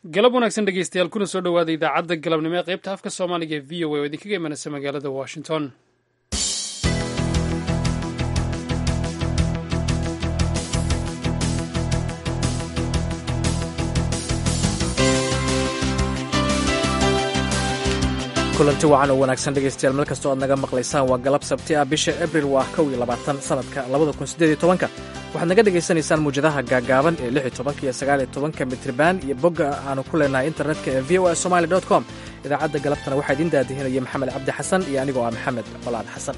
galab wanaagsan dhegeystayaal kuna soo dhowaada idaacadda galabnimo ee qaybta afka soomaaliga ee v o a oo idinkaga imanaysa magaalada washington kulanti wacan oo wanaagsan dhegaystayaal meel kastoo aad naga maqlaysaan waa galab sabti ah bisha abril waa kow iyo labaatan sanadka labada kun siddeed iyo tobanka waxaad naga dhegaysanaysaan muwjadaha gaagaaban ee lix iyo tobanka iyo sagaal iyo tobanka mitriban iyo bogga aanu ku leenahay internetka ee v o a somali dot com idaacadda galabtana waxaa idiin daadihinaya maxamed cabdi xasan iyo anigoo ah maxamed colaad xasan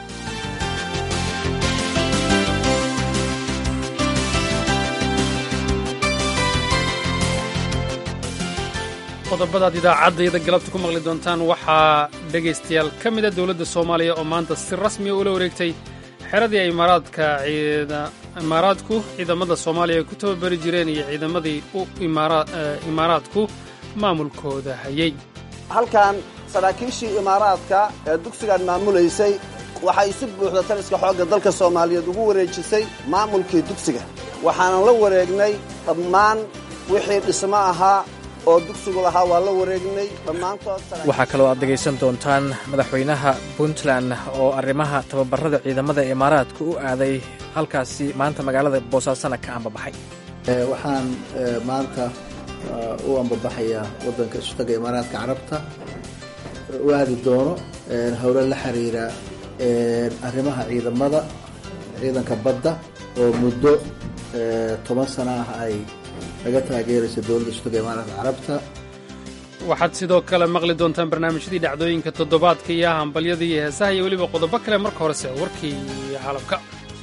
qodobadaad idaacaddayada galabta ku maqli doontaan waxaa dhegaystayaal ka mida dowladda soomaaliya oo maanta si rasmiya ula wareegtay xeradii ay imaaraadku ciidamada soomaaliya ay ku tababari jireen iyo ciidamadii u imaaraadku maamulkooda hayay halkan saraakiishii imaaraadka ee dugsigan maamulaysay waxay si buuxda taliska xoogga dalka soomaaliyeed ugu wareejisay maamulkii dugsiga waxaanan la wareegnay dhammaan wixii dhismo ahaa oo dugsigu lahaa waa la wareegnay dhammaantood waxaa kaloo aad dhegaysan doontaan madaxweynaha puntland oo arrimaha tababarada ciidamada imaaraadka u aaday halkaasi maanta magaalada boosaasana ka ambabaxay waxaan maanta u ambabaxayaa waddanka isutaga imaaraadka carabta u aadi doono howlo la xiriira arrimaha ciidamada ciidanka badda oo muddo toban sano ah ay laga taageeraysa dowladda isutaga imaaraadka carabta waxaad sidoo kale maqli doontaan barnaamijyadii dhacdooyinka toddobaadka iyo hambalyada iyo heesaha iyo weliba qodobo kale marka horese warkii caalamka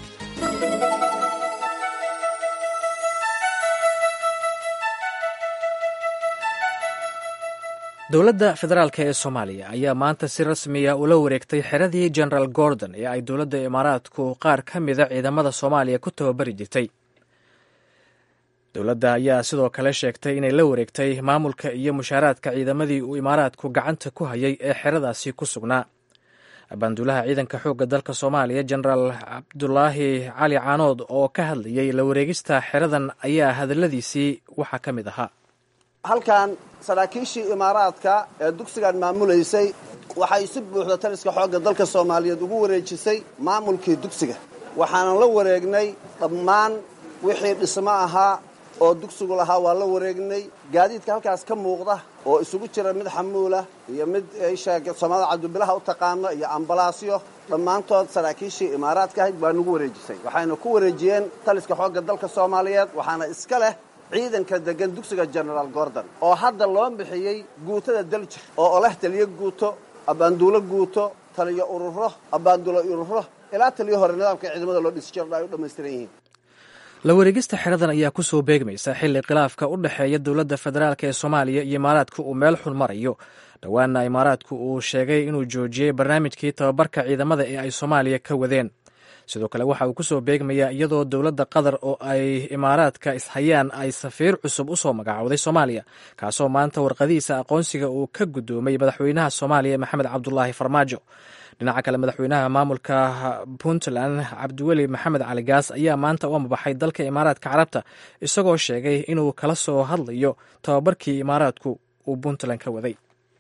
dowladda federaalk ee soomaaliya ayaa maanta si rasmiya ula wareegtay xeradii generaal gordon ee ay dowladda imaaraadku qaar ka mida ciidamada soomaaliya ku tababari jirtay dowladda ayaa sidoo kale sheegtay inay la wareegtay maamulka iyo mushaaraadka ciidamadii uu imaaraadku gacanta ku hayay ee xeradaasi ku sugnaa abaanduulaha ciidanka xoogga dalka soomaaliya genaraal cabdulaahi cali caanood oo ka hadlayay la wareegista xeradan ayaa hadalladiisii waxaa ka mid ahaa halkan saraakiishii imaaraadka ee dugsigan maamulaysay waxay si buuxda taliska xoogga dalka soomaaliyeed ugu wareejisay maamulkii dugsiga waxaanan la wareegnay dhammaan wixii dhismo ahaa oo dugsigu lahaa waa la wareegnay gaadiidka halkaas ka muuqda oo isugu jira mid xamuulah iyo mid soomaalida cabdibilaha u taqaano iyo ambalaasyo dhammaantood saraakiishii imaaraadka ahayd waa nagu wareejisay waxayna ku wareejiyeen taliska xoogga dalka soomaaliyeed waxaana iska leh ciidanka degan dugsiga genaraal gordon oo hadda loo bixiyey guutada daljir oo oleh taliyo guuto abaanduulo guuto taliyo ururo abaanduulo ururo ilaa taliyo hore nidaamka ciidamada loo dhisi jiro ay u dhammaystiran yihiin la wareegista xeradan ayaa ku soo beegmaysa xilli khilaafka u dhexeeya dowladda federaalk ee soomaaliya iyo imaaraadku uu meel xun marayo dhowaanna imaaraadku uu sheegay inuu joojiyey barnaamijkii tababarka ciidamada ee ay soomaaliya ka wadeen sidoo kale waxa uu ku soo beegmayaa iyadoo dowladda qatar oo ay imaaraadka ishayaan ay safiir cusub u soo magacowday soomaaliya kaasoo maanta warqadihiisa aqoonsiga uu ka guddoomay madaxweynaha soomaaliya maxamed cabdulaahi farmaajo dhinaca kale madaxweynaha maamulka puntland cabdiweli maxamed cali gaas ayaa maanta u ambabaxay dalka imaaraadka carabta isagoo sheegay inuu kala soo hadlayo tababarkii imaaraadku uu puntland ka waday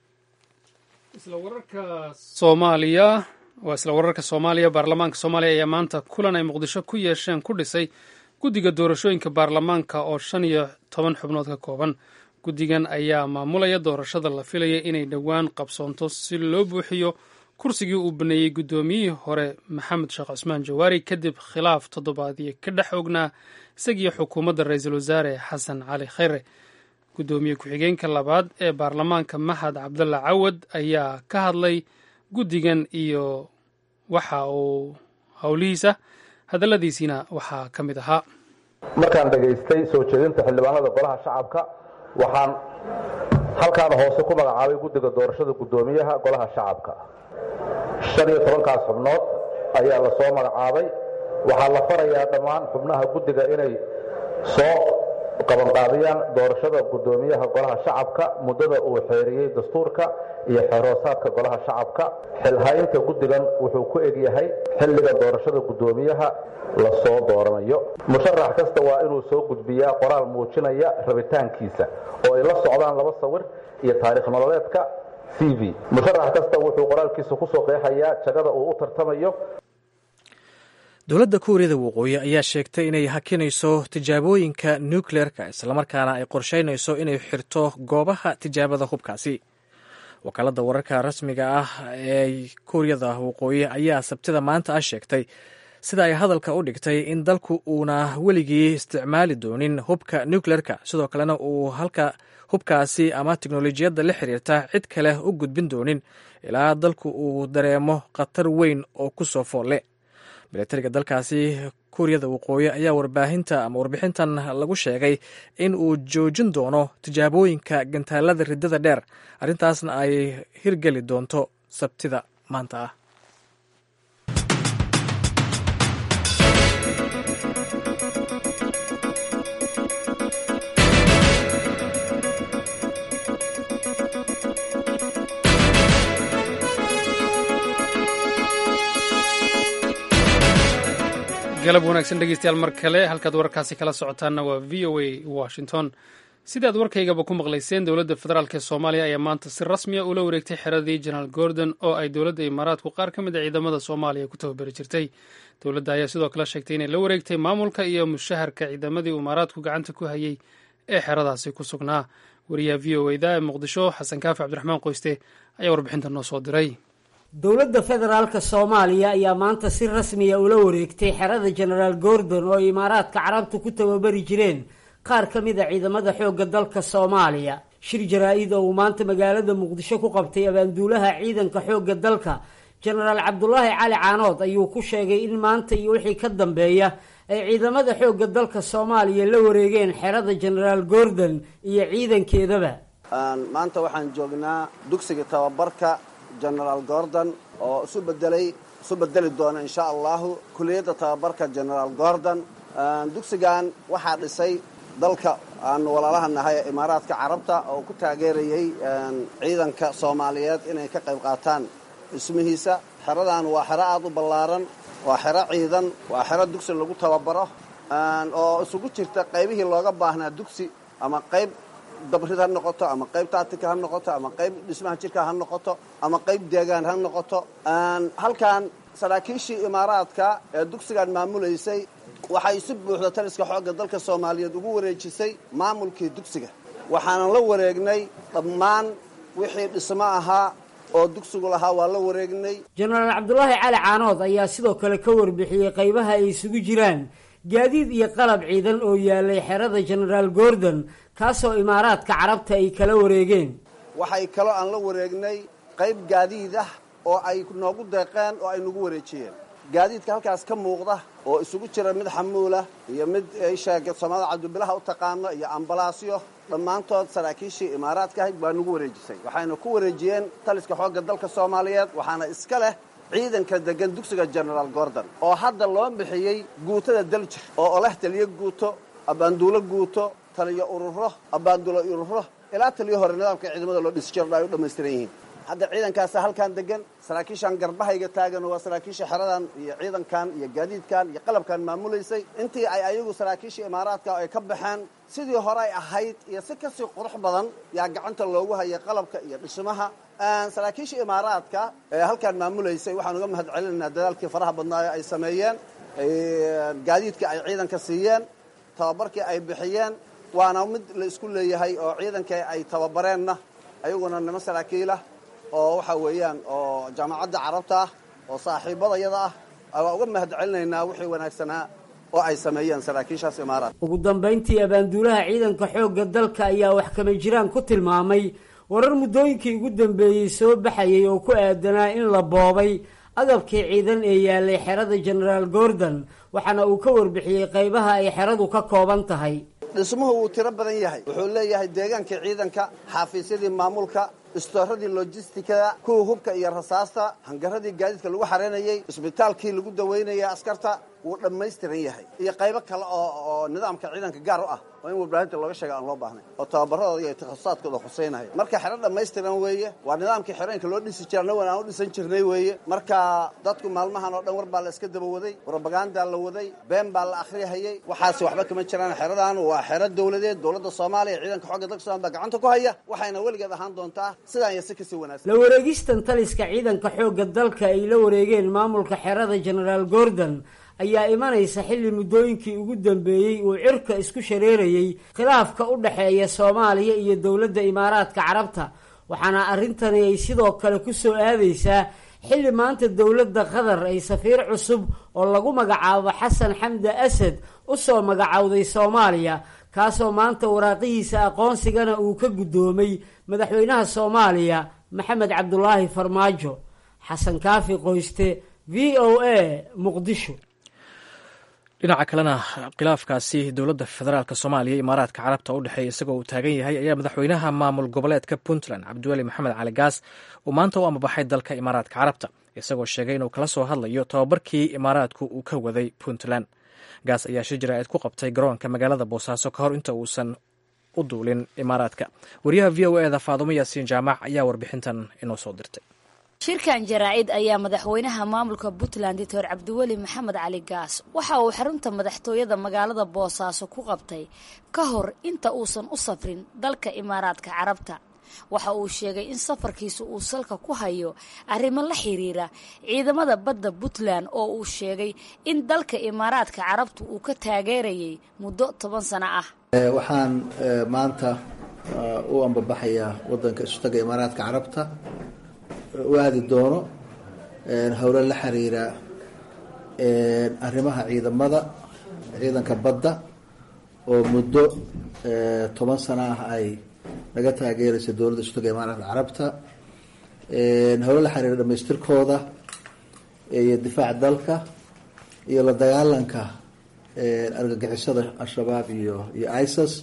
soomaaliya waa isla wararka soomaaliya baarlamaanka soomaaliya ayaa maanta kulan ay muqdisho ku yeesheen ku dhisay guddiga doorashooyinka baarlamaanka oo shan iyo toban xubnood ka kooban guddigan ayaa maamulaya doorashada la filaya inay dhowaan qabsoonto si loo buuxiyo kursigii uu baneeyey guddoomiyihii hore maxamed sheekh cusmaan jawaari kadib khilaaf toddobaadyo ka dhex ognaa isagiiyo xukuumadda ra-iisul wasaare xasan cali khayre guddoomiye ku-xigeenka labaad ee baarlamaanka mahad cabdalla cawad ayaa ka hadlay guddigan iyo waxa uu howlihiisa hadalladiisiina waxaa ka mid ahaa markaan dhegaystay soo jeedinta xildhibaanada golaha shacabka waxaan halkaan hoose ku magacaabay guddiga doorashada guddoomiyaha golaha shacabka shan iyo tobankaas xubnood ayaa la soo magacaabay waxaa la farayaa dhammaan xubnaha guddiga inay soo qabanqaabiyaan doorashada guddoomiyaha golaha shacabka muddada uu xeeriyey dastuurka iyo xeeroosaadka golaha shacabka xilhaynta guddigan wuxuu ku egyahay xilliga doorashada guddoomiyaha la soo dooranayo musharax kasta waa inuu soo gudbiyaa qoraal muujinaya rabitaankiisa oo ay la socdaan laba sawir iyo taariikh nololeedka c v musharax kasta wuxuu qoraalkiisa kusoo qeexayaa jagada uu u tartamayo dowladda kuuriyada waqooyi ayaa sheegtay inay hakinayso tijaabooyinka nukleerka islamarkaana ay qorsheynayso inay xirto goobaha tijaabada hubkaasi wakaaladda wararka rasmiga ah ee kuuriyada waqooyi ayaa sabtida maanta ah sheegtay sida ay hadalka u dhigtay in dalku uuna weligii isticmaali doonin hubka nukleerka sidoo kalena uu halka hubkaasi ama teknolojiyadda la xiriirta cid kale u gudbin doonin ilaa dalku uu dareemo khatar weyn oo ku soo foolle milatariga dalkaasi kuuriyada waqooyi ayaa warbaahinta ama warbixintan lagu sheegay in uu joojin doono tijaabooyinka gantaalada riddada dheer arrintaasna ay hirgeli doonto sabtida maanta ah galab wanaagsan dhegeystayaal mar kale halkaad wararkaasi kala socotaanna waa v o a washington sidaad warkaygaba ku maqlayseen dowladda federaalk ee soomaaliya ayaa maanta si rasmiya ula wareegtay xeradii jenaraal gordon oo ay dowladda imaaraadku qaar ka mid a ciidamada soomaaliya ku tababari jirtay dowladda ayaa sidoo kale sheegtay inay la wareegtay maamulka iyo mushaharka ciidamadii imaaraadku gacanta ku hayay ee xeradaasi ku sugnaa wariyaha v o eda ee muqdisho xasan kaafi cabdiraxmaan qoyste ayaa warbixinta noo soo diray dowladda federaalka soomaaliya ayaa maanta si rasmiya ula wareegtay xerada jenaraal gordon oo imaaraadka carabtu ku tababari jireen qaar ka mid a ciidamada xoogga dalka soomaaliya shir jaraa-id oo uu maanta magaalada muqdisho ku qabtay abaanduulaha ciidanka xoogga dalka jenaraal cabdulaahi cali caanood ayuu ku sheegay in maanta iyo wixii ka dambeeya ay ciidamada xoogga dalka soomaaliya la wareegeen xerada jenaraal gordon iyo ciidankeedaba maanta waxaan joognaa dugsiga tababarka genaraal gordon oo isu bedelay isu bedeli doona insha allahu kuliyadda tababarka genaraal gordon dugsigan waxaa dhisay dalka aanu walaalaha nahay ee imaaraadka carabta oo ku taageerayay ciidanka soomaaliyeed inay ka qayb qaataan dhismihiisa xeradan waa xero aada u ballaaran waa xero ciidan waa xero dugsi lagu tababaro oo isugu jirta qaybihii looga baahnaa dugsi ama qayb dabrid ha noqoto ama qayb taatika ha noqoto ama qayb dhismaha jirka ha noqoto ama qayb deegaan ha noqoto halkan saraakiishii imaaraadka ee dugsigan maamulaysay waxay si buuxda taliska xoogga dalka soomaaliyeed ugu wareejisay maamulkii dugsiga waxaanan la wareegnay dhammaan wixii dhismo ahaa oo dugsigu lahaa waa la wareegnay jenaraal cabdulaahi cali caanood ayaa sidoo kale ka warbixiyey qaybaha ay isugu jiraan gaadiid iyo qalab ciidan oo yaalay xerada jenaraal gordon kaasoo imaaraadka carabta ay kala wareegeen waxay kaloo aan la wareegnay qayb gaadiid ah oo ay noogu deeqeen oo ay nagu wareejiyeen gaadiidka halkaas ka muuqda oo isugu jira mid xamuulah iyo mid sheega soomaalida cabdibilaha u taqaano iyo ambalaasyo dhammaantood saraakiishii imaaraadka ahayd waa nagu wareejisay waxayna ku wareejiyeen taliska xoogga dalka soomaaliyeed waxaana iska leh ciidanka degan dugsiga genaraal gordon oo hadda loo bixiyey guutada daljir oo leh taliyo guuto abaanduulo guuto taliyo ururo abaanduulo ururo ilaa taliyo hore nidaamka ciidamada loo dhisi jiro ay u dhammaystiran yihiin hadda ciidankaasa halkan degan saraakiishan garbahayga taagan waa saraakiisha xeradan iyo ciidankan iyo gaadiidkan iyo qalabkan maamulaysay intii ay ayagu saraakiisha imaaraadka ay ka baxeen sidii hore ay ahayd iyo si kasii qurux badan yaa gacanta loogu hayay qalabka iyo dhismaha saraakiisha imaaraadka ee halkan maamulaysay waxaan uga mahad celinaynaa dadaalkii faraha badnaayo ay sameeyeen gaadiidkii ay ciidanka siiyeen tababarkii ay bixiyeen waana mid la isku leeyahay oo ciidankii ay tababareenna ayaguna nimo saraakiilah oo waxa weeyaan oo jaamacadda carabta ah oo saaxiibadayada ah waa uga mahad celinaynaa wixii wanaagsanaa oo ay sameeyeen saraakiishaas imaaraad ugu dambayntii abaanduulaha ciidanka xoogga dalka ayaa wax kama jiraan ku tilmaamay warar muddooyinkii ugu dambeeyey soo baxayay oo ku aadanaa in la boobay agabkii ciidan ee yaalay xerada genaraal gordon waxaana uu ka warbixiyey qaybaha ay xeradu ka kooban tahay dhismuhu wuu tiro badan yahay wuxuu leeyahay deegaankii ciidanka xaafiisyadii maamulka istooradii lojistikada kuwa hubka iyo rasaasta hangaradii gaadiidka lagu xareynayey isbitaalkii lagu daweynayay askarta wuu dhammaystiran yahay iyo qaybo kale oo oo nidaamka ciidanka gaar u ah oo in warbaahinta looga sheega aan loo baahnay oo tababaradooda iyo takhasusaatkooda khuseynaya marka xero dhammaystiran weeye waa nidaamkii xerooyinka loo dhisi jira annagoon aan u dhisan jirnay weeye marka dadku maalmahan oo dhan war baa la iska daba waday robagandaa la waday been baa la akhriyahayey waxaasi waxba kama jiraan xeradan waa xero dowladeed dowladda soomaaliya ciidanka xooga dalka somalia baa gacanta ku haya waxayna weligeed ahaan doontaa sidaan iyo si kasii wanaagsan la wareegistan taliska ciidanka xoogga dalka ay la wareegeen maamulka xerada genaraal gordon ayaa imanaysa xilli muddooyinkii ugu dambeeyey uu cirka isku shareerayey khilaafka u dhexeeya soomaaliya iyo dowladda imaaraadka carabta waxaana arrintani ay sidoo kale ku soo aadaysaa xilli maanta dowladda qatar ay safiir cusub oo lagu magacaabo xasan xamda asad u soo magacowday soomaaliya kaasoo maanta waraaqihiisa aqoonsigana uu ka guddoomay madaxweynaha soomaaliya maxamed cabdulaahi farmaajo xasan kaafi qoyste v o a muqdisho dhinaca kalena khilaafkaasi dowladda federaalk soomaaliya imaaraadka carabta u dhexeeya isagoo uu taagan yahay ayaa madaxweynaha maamul goboleedka puntland cabdiweli maxamed cali gaas uu maanta u ambabaxay dalka imaaraadka carabta isagoo sheegay inuu kala soo hadlayo tobabarkii imaaraadku uu ka waday puntland gaas ayaa shir jaraa'id ku qabtay garoonka magaalada boosaaso ka hor inta uusan u duulin imaaraadka wariyaha v o eda faadumo yaasiin jaamac ayaa warbixintan inoo soo dirtay shirkan jaraa'id ayaa madaxweynaha maamulka puntland doctor cabdiweli maxamed cali gaas waxa uu xarunta madaxtooyada magaalada boosaaso ku qabtay ka hor inta uusan u safrin dalka imaaraadka carabta waxa uu sheegay in safarkiisu uu salka ku hayo arrimo la xiriira ciidamada badda puntland oo uu sheegay in dalka imaaraadka carabtu uu ka taageerayay muddo toban sano ah waxaan maanta u ambabaxayaa wadanka isutaga imaaraadka carabta u aadi doono howlo la xiriira arrimaha ciidamada ciidanka badda oo muddo toban sano ah ay naga taageeraysa dowladda isutaga imaaraadka carabta howlo la xiriira dhamaystirkooda iyo difaaca dalka iyo la dagaalanka argagixisada al-shabaab iyo iyo isis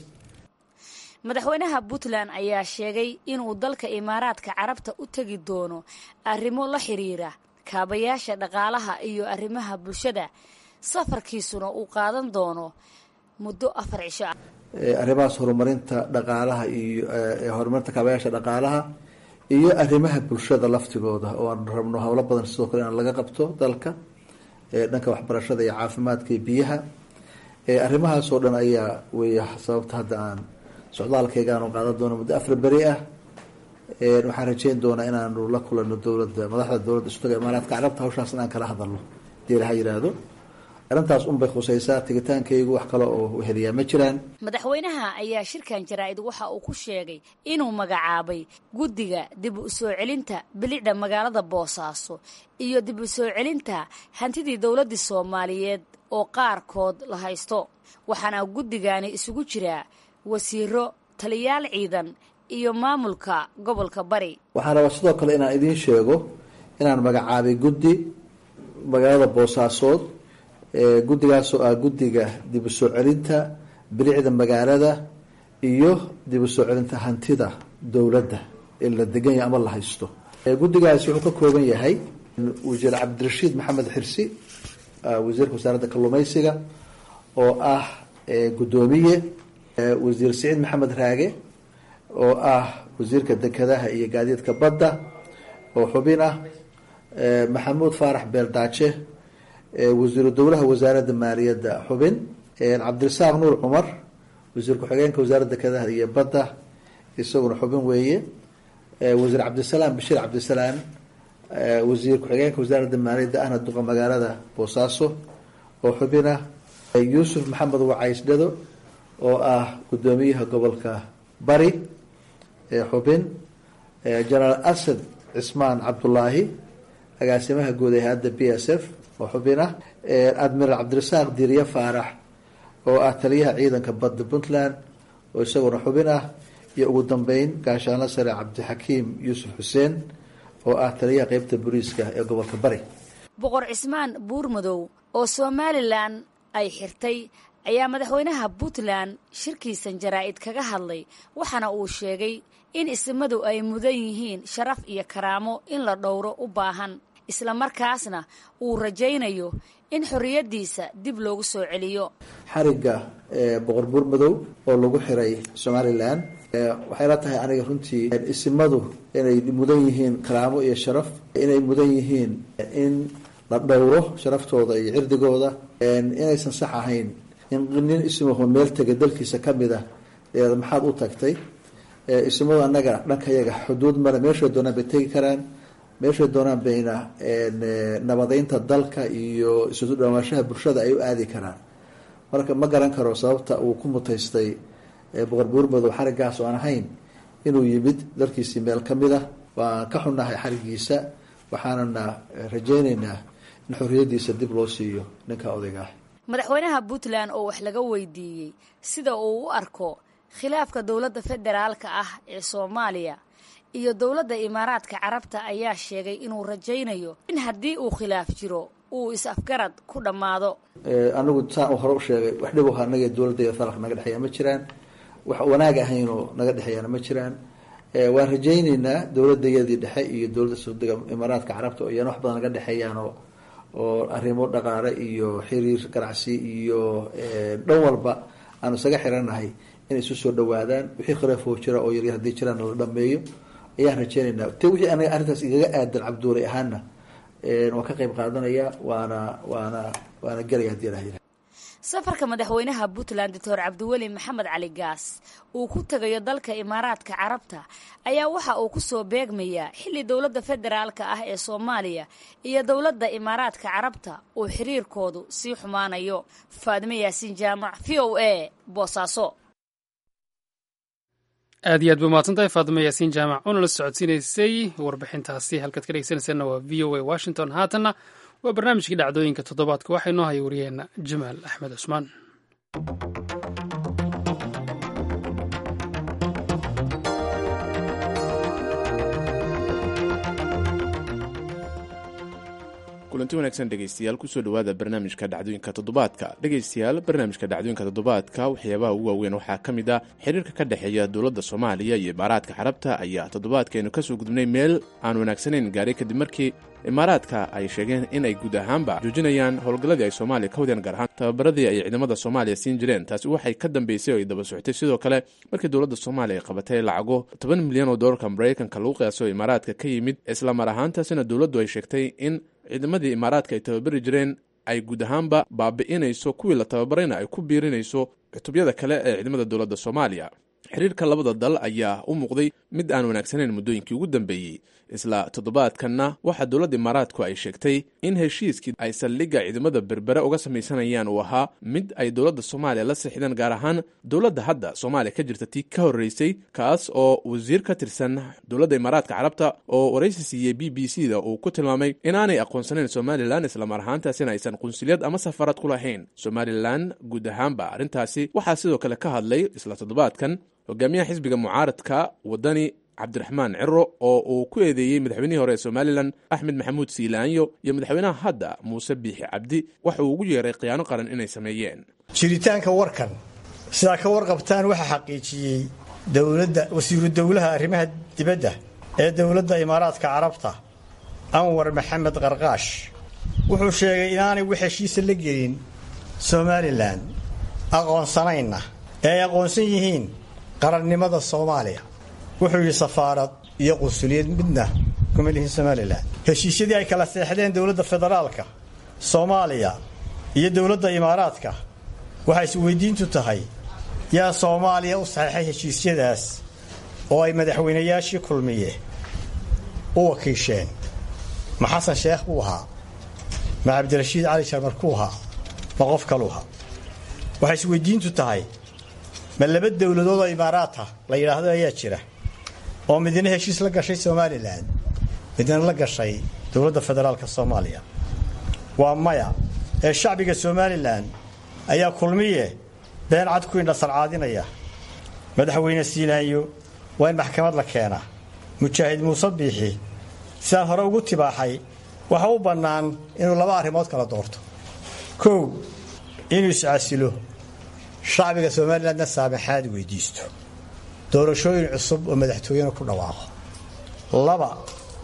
madaxweynaha puntland ayaa sheegay inuu dalka imaaraadka carabta u tegi doono arrimo la xiriira kaabayaasha dhaqaalaha iyo arrimaha bulshada safarkiisuna uu qaadan doono muddo afar cisho ah arrimahaas horumarinta dhaqaalaha iyo horumarinta kaabayaasha dhaqaalaha iyo arrimaha bulshada laftigooda oo aan rabno howlo badan sidoo kale in laga qabto dalka dhanka waxbarashada iyo caafimaadka iyo biyaha arrimahaas oo dhan ayaa weya sababta hadda aan socdaalkayga aanu qaadan doono muddo afar beri ah waxaan rajeyn doonaa inaanu la kulano dowladda madaxda dowladda isutaga imaaraadka carabta hawshaas inaan kala hadalno hadii ilaha yidhaahdo arrintaas unbay khusaysaa tegitaankaygu wax kale oo heliyaa ma jiraan madaxweynaha ayaa shirkan jaraa-id waxa uu ku sheegay inuu magacaabay guddiga dib u soo celinta bilicda magaalada boosaaso iyo dib u soo celinta hantidii dowladdii soomaaliyeed oo qaarkood la haysto waxaana guddigani isugu jiraa wasiiro taliyaal ciidan iyo maamulka gobolka bari waxaan rabaa sidoo kale inaan idiin sheego inaan magacaabay guddi magaalada boosaasood guddigaasoo ah guddiga dib u soo celinta bilicda magaalada iyo dib u soo celinta hantida dowladda ee la degan yahay ama la haysto guddigaasi wuxuu ka kooban yahay wasiir cabdirashiid maxamed xirsi wasiirka wasaaradda kalluumeysiga oo ah guddoomiye wasiir siciid maxamed raage oo ah wasiirka dekedaha iyo gaadiidka badda oo xubin ah maxamuud faarax beeldaaje wasiiru dowlaha wasaaradda maaliyadda xubin cabdirasaaq nuur cumar wasiir ku-xigeenka wasaaradda dekedaha iyo badda isaguna xubin weeye wasiir cabdisalaam bashiir cabdisalaam wasiir ku-xigeenka wasaaradda maaliyadda ahna duqa magaalada boosaaso oo xubin ah yuusuf maxamed wacays dhado oo ah guddoomiyaha gobolka bari xubin jenaraal asad cismaan cabdulaahi agaasimaha guud ee hay-adda b s f oo xubin ah admiraal cabdirasaaq diiriye faarax oo ah taliyaha ciidanka badda puntland oo isaguna xubin ah iyo ugu dambeyn gaashaanla sare cabdixakiim yuusuf xuseen oo ah taliyaha qeybta booliiska ee gobolka bari boqor cismaan buurmadow oo somalilan ay xirtay ayaa madaxweynaha puntland shirkiisan jaraa-id kaga hadlay waxaana uu sheegay in isimadu ay mudan yihiin sharaf iyo karaamo in la dhowro u baahan islamarkaasna uu rajaynayo in xorriyaddiisa dib loogu soo celiyo xarigga boqor buur madow oo lagu xiray somalilan waxay la tahay aniga runtii isimadu inay mudan yihiin karaamo iyo sharaf inay mudan yihiin in la dhowro sharaftooda iyo cirdigooda inaysan sax ahayn in nin isimaho meel tega dalkiisa ka mid ah maxaad u tagtay isimadu annaga dhankayaga xuduud male meeshay doonaan bay tegi karaan meeshay doonaan bayna nabadeynta dalka iyo isu dhawaanshaha bulshada ay u aadi karaan marka ma garan karo sababta uu ku mutaystay boqor buurmadow xariggaas oo aan ahayn inuu yimid dalkiisii meel ka mid ah waan ka xunnahay xarigiisa waxaanana rajaynaynaa in xorriyaddiisa dib loo siiyo ninka odayga ah madaxweynaha puntland oo wax laga weydiiyey sida uu u arko khilaafka dowladda federaalka ah ee soomaaliya iyo dowladda imaaraadka carabta ayaa sheegay inuu rajaynayo in haddii uu khilaaf jiro uu is-afgarad ku dhammaado anigu saan hore u sheegay wax dhibo anaga dowladda federaalka naga dhexeeya ma jiraan wax wanaag ahaynoo naga dhexeeyana ma jiraan waan rajayneynaa dowladayadii dhexe iyo dowladda saudiga imaaraadka carabta oo iyana wax badan naga dhexeeyaanoo oo arrimo dhaqaale iyo xiriir ganacsi iyo dhan walba aanu isaga xiranahay inay isu soo dhawaadaan wixii khilaafoo jira oo yaryar haddii jiraan la dhameeyo ayaan rajeynaynaa te wixii aniga arrintaas igaga aadan cabduulay ahaana waan ka qayb qaadanaya waana waana waana gelaya hadii la yidhaha safarka madaxweynaha puntland doctor cabdiweli maxamed cali gaas uu ku tegayo dalka imaaraadka carabta ayaa waxa uu ku soo beegmayaa xilli dowladda federaalka ah ee soomaaliya iyo dowladda imaaraadka carabta uu xiriirkoodu sii xumaanayo faadime yaasiin jaamac v o a boosaaso aad iyo aad bay mahadsantahay faadimo yaasiin jaamac oona la socodsiinaysay warbixintaasi halkaad ka dhegeysanaysaena waa v o a washington haatanna waa barnaamijkii dhacdooyinka toddobaadka waxaa inoo haya wariyeenna jamaal axmed cusmaan kulanti wanaagsan dhegeystayaal kusoo dhowaada barnaamijka dhacdooyinka toddobaadka dhegeystayaal barnaamijka dhacdooyinka toddobaadka waxyaabaha ugu waaweyn waxaa ka mid ah xiriirka ka dhexeeya dowladda soomaaliya iyo imaaraadka carabta ayaa toddobaadkeenu kasoo gudubnay meel aan wanaagsanayn gaaray kadib markii imaaraadka ay sheegeen in ay guud ahaanba joojinayaan howlgalladii ay soomaaliya ka wadeen gaar ahaan tababaradii ay ciidamada soomaaliya siin jireen taasi waxay ka dambeysay oo ay daba socotay sidoo kale markii dowladda soomaaliya ay qabatay lacago toban milyan oo doolarka maraykanka lagu qiyaaso imaaraadka ka yimid isla mar ahaantaasina dowladdu ay sheegtay in ciidamadii imaaraadka ay tababari jireen ay guud ahaanba baabi'inayso kuwii la tababarayna ay ku biirinayso cutubyada kale ee ciidamada dowladda soomaaliya xiriirka labada dal ayaa u muuqday mid aan wanaagsanayn muddooyinkii ugu dambeeyey isla toddobaadkanna waxaa dowladda imaaraadku ay sheegtay in heshiiskii ay saldhigga ciidamada berbere uga samaysanayaan uu ahaa mid ay dowladda soomaaliya la sixdeen gaar ahaan dowladda hadda soomaaliya ka jirta tii ka horreysay kaas oo wasiir ka tirsan dowladda imaaraadka carabta oo waraysi siiyey b b c da uu ku tilmaamay inaanay aqoonsanayn somalilan islamar ahaantaasina aysan qunsuliyad ama safarad ku lahayn somalilan guud ahaanba arrintaasi waxaa sidoo kale ka hadlay isla toddobaadkan hogaamiyaha xisbiga mucaaradka wadani cabdiraxmaan ciro oo uu ku eedeeyey madaxweynihii hore ee somalilan axmed maxamuud siilaanyo iyo madaxweynaha hadda muuse biixi cabdi waxa uu ugu yeeray khiyaano qaran inay sameeyeen jiritaanka warkan sidaa ka warqabtaan waxaa xaqiijiyey dowladda wasiiru dowlaha arrimaha dibadda ee dowladda imaaraadka carabta anwar maxamed qarqaash wuxuu sheegay inaanay wax heshiisa la gelin somalilan aqoonsanaynna ee ay aqoonsan yihiin qarannimada soomaaliya wuxuu yidhi safaarad iyo qunsuliyad midna kuma lihin somalilan heshiisyadii ay kala seexdeen dowladda federaalka soomaaliya iyo dowladda imaaraadka waxay isweydiintu tahay yaa soomaaliya u saxeexay heshiisyadaas oo ay madaxweynayaashii kulmiye u wakiisheen ma xasan sheekh buu ahaa ma cabdirashiid cali sharmarkuu ahaa ma qof kaluu ahaa waxay isweydiintu tahay ma laba dowladood oo imaaraata la yidhaahdo ayaa jira oo midna heshiis la gashay somalilan midna la gashay dowladda federaalka soomaaliya waa maya ee shacbiga somalilan ayaa kulmiye been cad ku indhasarcaadinaya madaxweyne siilaanyo waa in maxkamad la keenaa mujaahid muuse biixi sidaan hore ugu tibaaxay waxa u bannaan inuu laba arrimood kala doorto kow inuu iscasilo shacbiga somalilandna saamaxaad weydiisto doorashooyin cusub oo madaxtooyena ku dhawaaqo laba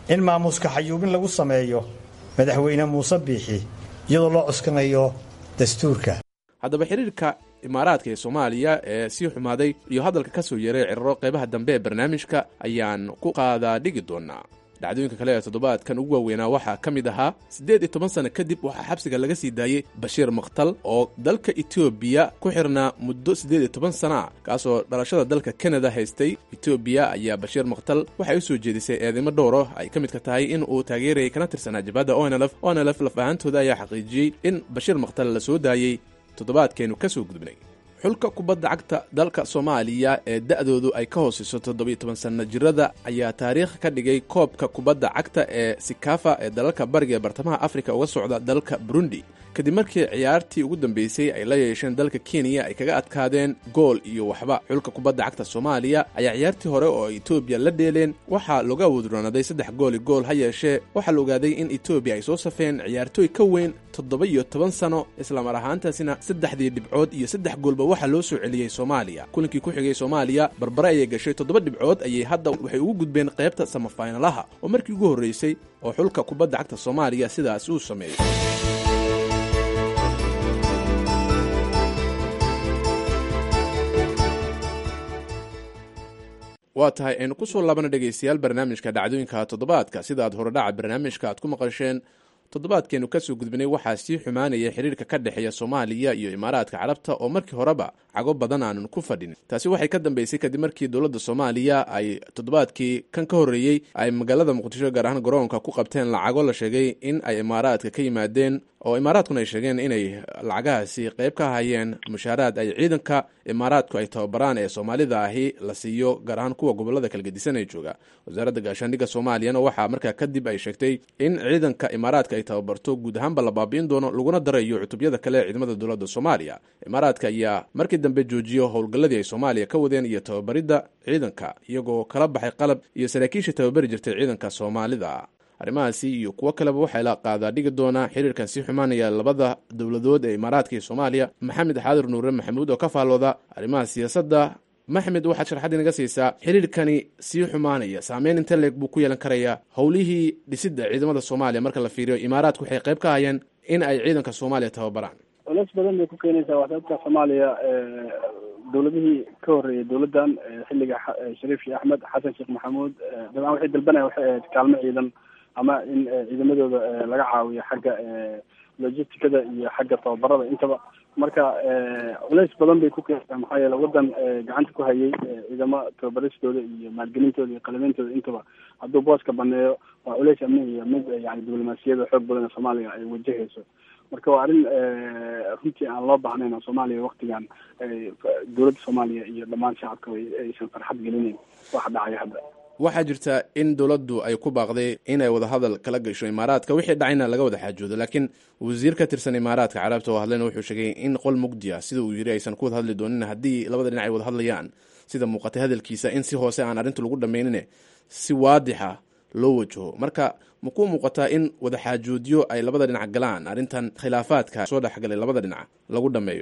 in maamuuska xayuubin lagu sameeyo madaxweyne muuse biixi iyadoo loo cuskanayo dastuurka haddaba xiriirka imaaraadka ee soomaaliya ee sii xumaaday iyo hadalka ka soo yeeray ciriro qaybaha dambe ee barnaamijka ayaan ku qaadaa dhigi doonaa dhacdooyinka kale ee toddobaadkan ugu waaweynaa waxaa ka mid ahaa siddeed iyo toban sanno kadib waxaa xabsiga laga sii daayey bashiir makhtal oo dalka etoobiya ku xirnaa muddo siddeed iyo toban sana ah kaasoo dhalashada dalka kanada haystay etoobiya ayaa bashiir makhtal waxay u soo jeedisay eedeymo dhowro ay ka midka tahay in uu taageerayay kana tirsanaa jabhadda onlf onlf laf ahaantooda ayaa xaqiijiyey in bashiir makhtal la soo daayey toddobaadkeenu ka soo gudbnay xulka kubadda cagta dalka soomaaliya ee da'doodu ay ka hoosayso toddobiyo toban sanno jirada ayaa taariikh ka dhigay koobka kubadda cagta ee sikafa ee dalalka bariga ee bartamaha afrika uga socda dalka burundi kadib markii ciyaartii ugu dambeysay ay la yeesheen dalka kenya ay kaga adkaadeen gool iyo waxba xulka kubadda cagta soomaaliya ayaa ciyaartii hore oo etoobiya la dheeleen waxaa looga wadroonaaday saddex gooli gool ha yeeshee waxaa la ogaaday in etoobiya ay soo safeen ciyaartooy ka weyn toddoba iyo toban sano islamar ahaantaasina saddexdii dhibcood iyo saddex goolba waxaa loo soo celiyey soomaaliya kulankii ku xigay soomaaliya barbare ayay gashay toddoba dhibcood ayay hadda waxay ugu gudbeen qaybta samafaynalaha oo markii ugu horreysay oo xulka kubadda cagta soomaaliya sidaas uu sameeyey waa tahay aynu ku soo laabana dhegaystayaal barnaamijka dhacdooyinka toddobaadka sida aad horedhaca barnaamijka aad ku maqasheen toddobaadkeenu kasoo gudbinay waxaa sii xumaanaya xiriirka ka dhexeeya soomaaliya iyo imaaraadka carabta oo markii horeba cago badan aanan ku fadhin taasi waxay ka dambeysay kadib markii dowladda soomaaliya ay toddobaadkii kan ka horreeyey ay magaalada muqdisho gaar ahaan garoonka ku qabteen lacago la sheegay in ay imaaraadka ka yimaadeen oo imaaraadkuna ay sheegeen inay lacagahaasi qayb ka hayeen mushaaraad ay ciidanka imaaraadku ay tababaraan ee soomaalida ahi la siiyo gaar ahaan kuwa gobolada kala gedisan ee jooga wasaaradda gaashaandhigga soomaaliyana waxaa markaa kadib ay sheegtay in ciidanka imaaraadka ay tababarto guud ahaanba la baabi'in doono laguna darayo cutubyada kale ee ciidamada dowladda soomaaliya imaaraadka ayaa markii dambe joojiyo howlgalladii ay soomaaliya ka wadeen iyo tababaridda ciidanka iyagoo kala baxay qalab iyo saraakiisha tababari jirtay ciidanka soomaalida arrimahaasi iyo kuwo kaleba waxaa la qaadaa dhigi doonaa xiriirkan sii xumaanaya labada dowladood ee imaaraadka iyo soomaaliya maxamed xaadir nuure maxamuud oo ka faallooda arrimaha siyaasadda maxmed waxaad sharxad inaga siisaa xiriirkani sii xumaanaya saameyn inte leeg buu ku yeelan karayaa howlihii dhisidda ciidamada soomaaliya marka la fiiriyo imaaraadku waxay qayb ka hayeen in ay ciidanka soomaaliya tababaraan culeys badan bay ku keenaysaa waxdaadka soomaaliya dowladihii ka horreeyay dowladdan xilliga shariif sheekh axmed xasan sheekh maxamuud dabcan waxay dalbanaya waxay ahayd kaalmo ciidan ama in ciidamadooda laga caawiyo xagga logisticada iyo xagga tababarada intaba marka culeys badan bay ku keenaysaa maxaa yeele waddan gacanta ku hayay ciidamo tababaristooda iyo maalgelintooda iyo qalimeyntooda intaba hadduu booska baneeyo waa culeys amni iyo mid yani diblomaasiyada xoog badan ee soomaaliya ay wajahayso marka waa arrin runtii aan loo baahnayn oo soomaaliya waktigan dowladda soomaaliya iyo dhammaan shacabka aysan farxad gelinayn waxa dhacaya hadda waxaa jirta in dowladdu ay ku baaqday inay wadahadal kala gasho imaaraadka wixii dhacayna laga wada xaajoodo laakiin wasiir ka tirsan imaaraadka carabta oo hadlayna wuxuu sheegay in qol mugdi ah sida uu yiri aysan ku wada hadli doonin haddii labada dhinac ay wada hadlayaan sida muuqatay hadalkiisa in si hoose aan arrinta lagu dhammaynine si waadixa loo wajaho marka ma ku muuqataa in wada xaajoodyo ay labada dhinac galaan arrintan khilaafaadka soo dhexgalay labada dhinac lagu dhameeyo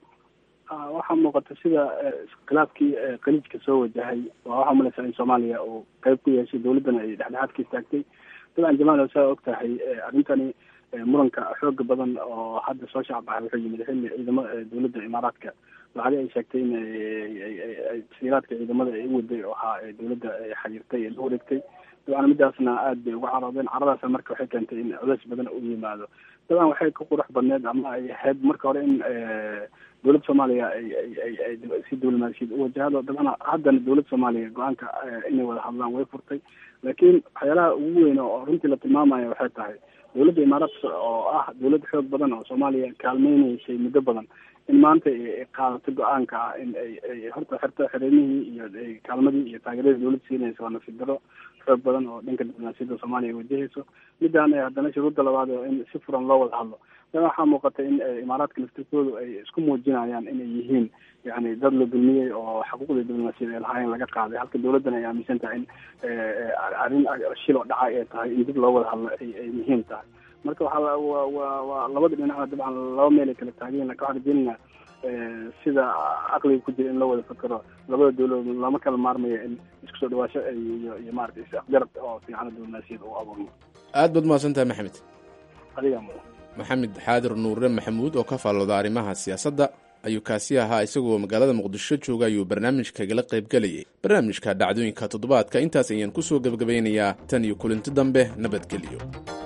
waxaa muuqata sida khilaafkii khaliijka soo wajahay waa waxaa umalaysaa in soomaaliya uu qeyb ku yeeshay dowladdana ay dhexdhexaad ka istaagtay dabcan jamaal saa og tahay arrintani muranka xooga badan oo hadda soo shacbahay wuxuu yimid xilli ciidamo dowladda imaaraadka lacagi ay sheegtay in tasiiraadka ciidamada ay u waday oo ahaa dowladda xayirtay ee la wareegtay dabcan midaasna aad bay uga caroodeen caradaasna marka waxay keentay in culeys badan u yimaado dabcan waxay ka qurux badneed ama ay ahayd marka hore in dowladda soomaaliya ay ay ay si diblomaasiyad u wajahdo dabcan haddana dowladda soomaaliya go-aanka inay wada hadlaan way furtay laakiin waxyaalaha ugu weyn oo runtii la tilmaamaya waxay tahay dowladda imaaraadka oo ah dowlad xoog badan oo soomaaliya kaalmeyneysay muddo badan in maanta ay qaadato go-aanka ah in ay ay horta xirto xereemihii iyo kaalmadii iyo taageeradii dowladda siinaysa waa nasiib daro xoog badan oo dhanka diblomaasiyadda soomaaliya ay wajahayso midaan haddana shuruudda labaad oo in si furan loo wada hadlo dan waxaa muuqata in imaaraadka laftirkoodu ay isku muujinayaan inay yihiin yani dad la dulmiyey oo xuquuqda diblomaasiyad ee lahaayeen laga qaaday halka dowladdana ay aaminsan tahay in arrin shil oo dhacay ay tahay in dib loo wada hadlo ay ay muhiim tahay marka waxaa wa wa waa labada dhinacna dabcan laba meel ay kala taageen laka waxaan rajeynayna sida caqliga ku jira in la wada fakero labada dawladood lama kala maarmayo in isku soo dhawaasho iyo iyo maarata is-afgarad oo fiican diblomaasiyad uu abuurmo aad baad mahadsantahay maxamed adiga mudan maxamed xaadir nuure maxamuud oo ka faallooda arrimaha siyaasadda ayuu kaasi ahaa isagoo magaalada muqdisho jooga ayuu barnaamijkagala qaybgelayay barnaamijka dhacdooyinka toddobaadka intaas ayaan kusoo gebagabaynayaa tan iyo kulinti dambe nabadgelyo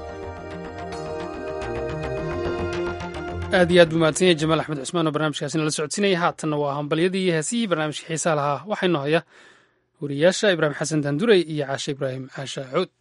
aad iyo aad buu mahadsan yahay jamaal axmed cusmaan oo barnaamijkaasi nala socodsiinaya haatanna waa hambalyadii iyo heesihii barnaamijka xiisaha lahaa waxaa inoo haya wariyaasha ibraahim xasan daandurey iyo caashe ibraahim caasha cuud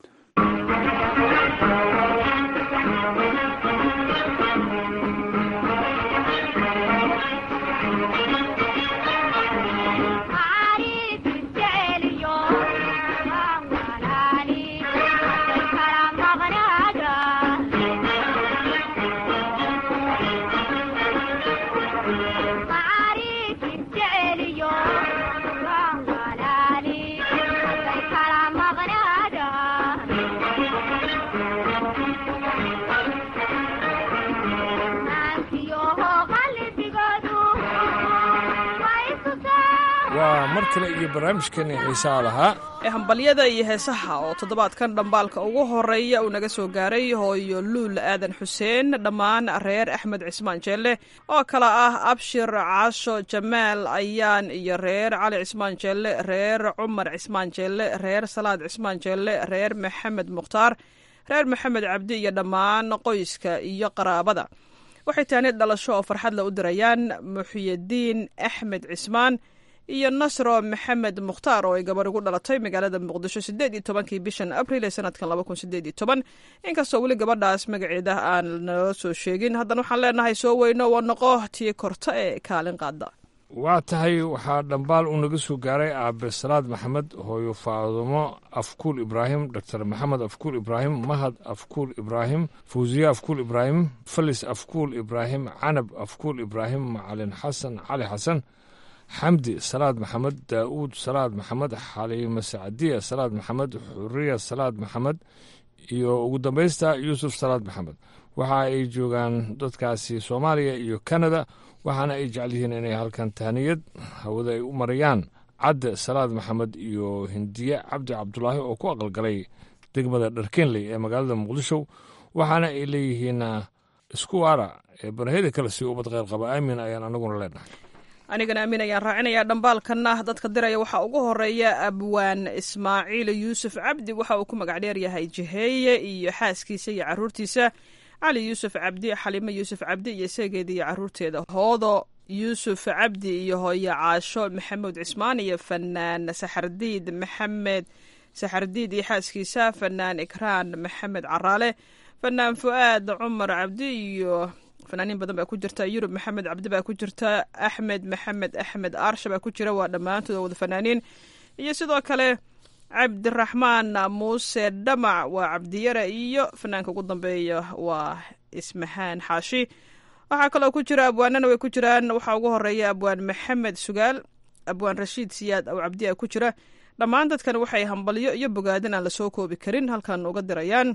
waa mar kale iyo barnaamijkeeni xiisaha lahaa ee hambalyada iyo heesaha oo toddobaadkan dhambaalka ugu horeeya uu naga soo gaaray hooyo luul aadan xuseen dhammaan reer axmed cismaan jeelle oo kale ah abshir caasho jamaal ayaan iyo reer cali cismaan jeelle reer cumar cismaan jeelle reer salaad cismaan jeelle reer maxamed mukhtaar reer maxamed cabdi iyo dhammaan qoyska iyo qaraabada waxay taanid dhalasho oo farxadla u dirayaan muxyidiin axmed cismaan iyo nasro maxamed mukhtaar oo ay gabar ugu dhalatay magaalada muqdisho sideed iyo tobankii bishan abril ee sanadkan laba kun sideed iyo toban inkastoo weli gabadhaas magaceeda aan nala soo sheegin haddana waxaan leenahay soo weyno waa noqo tii korta ee kaalin qaada waa tahay waxaa dhambaal uu naga soo gaaray aabe salaad maxamed hooyo faadumo afkuul ibraahim doctor maxamed afkuul ibraahim mahad afkuul ibraahim fawsiye afkuul ibraahim falis afkuul ibraahim canab afkuul ibraahim macalin xasan cali xasan xamdi salaad maxamed daa'uud salaad maxamed xaliime sacdiya salaad maxamed xuriya salaad maxamed iyo ugu dambaysta yuusuf salaad maxamed waxa ay joogaan dadkaasi soomaaliya iyo kanada waxaana ay jecel yihiin inay halkan tahniyad hawada ay u marayaan cadde salaad maxamed iyo hindiye cabdi cabdulaahi oo ku aqalgalay degmada dharkenley ee magaalada muqdisho waxaana ay leeyihiin isku waara ee banaheda kale si ubad kheyr qaba aamin ayaan anaguna leenahay anigana aamin ayaan raacinayaa dhambaalkanna dadka diraya waxaa ugu horeeya abwaan ismaaciil yuusuf cabdi waxa uu ku magac dheer yahay jiheeye iyo xaaskiisa iyo caruurtiisa cali yuusuf cabdi xalimo yuusuf cabdi iyo seegeeda iyo caruurteeda hoodo yuusuf cabdi iyo hooyo caasho maxamuud cismaan iyo fanaan saxardiid maxamed saxardiid iyo xaaskiisa fanaan ikraan maxamed caraale fanaan fu'aad cumar cabdi iyo fanaaniin badan baa ku jirta yurub maxamed cabdi baa ku jirta axmed maxamed axmed aarsha baa ku jira waa dhammaantood wada fanaaniin iyo sidoo kale cabdiraxmaan muuse dhamac waa cabdiyare iyo fanaanka ugu dambeeya waa ismahaan xaashi waxaa kaloo ku jira abwaanana way ku jiraan waxaa ugu horeeya abwaan maxamed sugaal abwaan rashiid siyaad aw cabdiya ku jira dhammaan dadkan waxay hambalyo iyo bogaadin aan lasoo koobi karin halkan uga dirayaan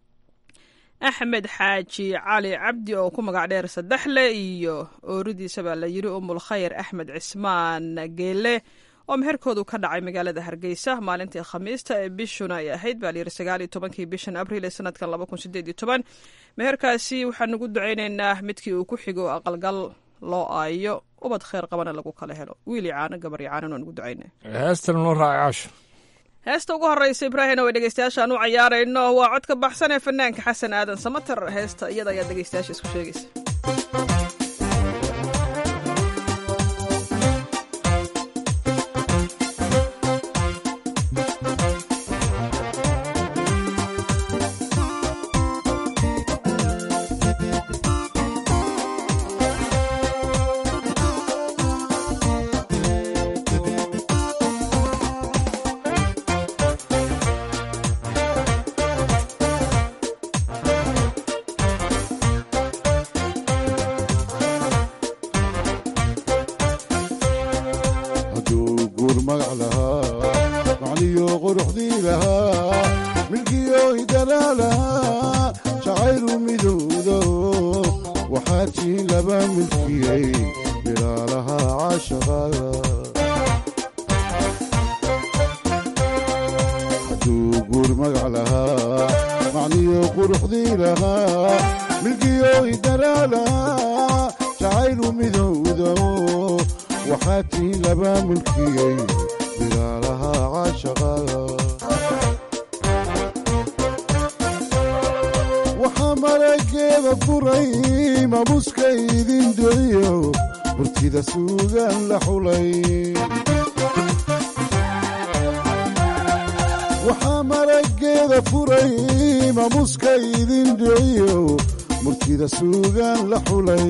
axmed xaaji cali cabdi oo ku magac dheer saddexle iyo ooridiisa baa la yiri umul khayr axmed cismaan geele oo meherkoodu ka dhacay magaalada hargeysa maalintii khamiista ee bishuna ay ahayd baa layiri sagaal iyo tobankii bishan abriil ee sanadkan laba kun sideed iyo toban meherkaasi waxaan ugu ducaynaynaa midkii uu ku xigo aqalgal loo aayo ubad kheyr qabana lagu kala helo wiili caano gabar iyo caanan waan ugu ducayna heestan noo raaca caasho heesta ugu horeysa ibraahina way dhegeystayaashaan u cayaarayno waa codka baxsan ee fanaanka xasan aadan samater heesta iyada ayaa dhegeystayaasha isku sheegaysa bilaalaha caashaqada hadduu guur magac lahaa macniyo quruxdii lahaa milkiyo idaraa lahaa jacaylu midowdo waxaa tii laba mulkiyey bilaalaha caashaqada waxaa marageeda furay mamuska idin duciyo murtida suugaan la xulay waxaa marageeda furay mamuska idin duciyo murtida suugaan la xulay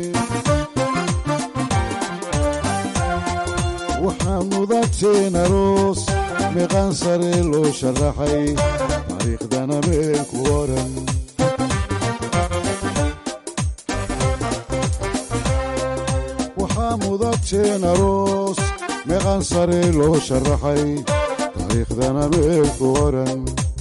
waxaa mudateen aroos meeqaan sare loo sharaxay taariikhdana meel ku oran waxaa mudateen aroos meeqaan sare loo sharaxay taariikhdana meel ku oran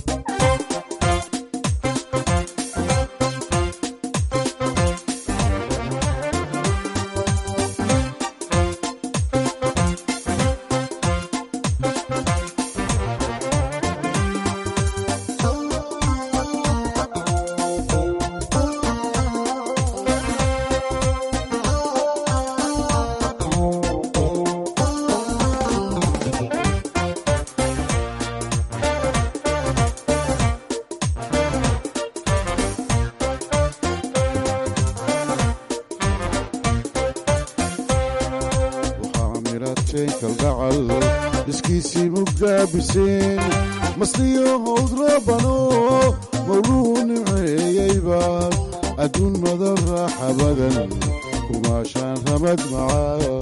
waxaa mirateen kalgacal dhiskiisii mugaabiseen masliyo howd rabano mawluu nimceeyeyba adduun madan raaxa badan kumaashaan ramad macaa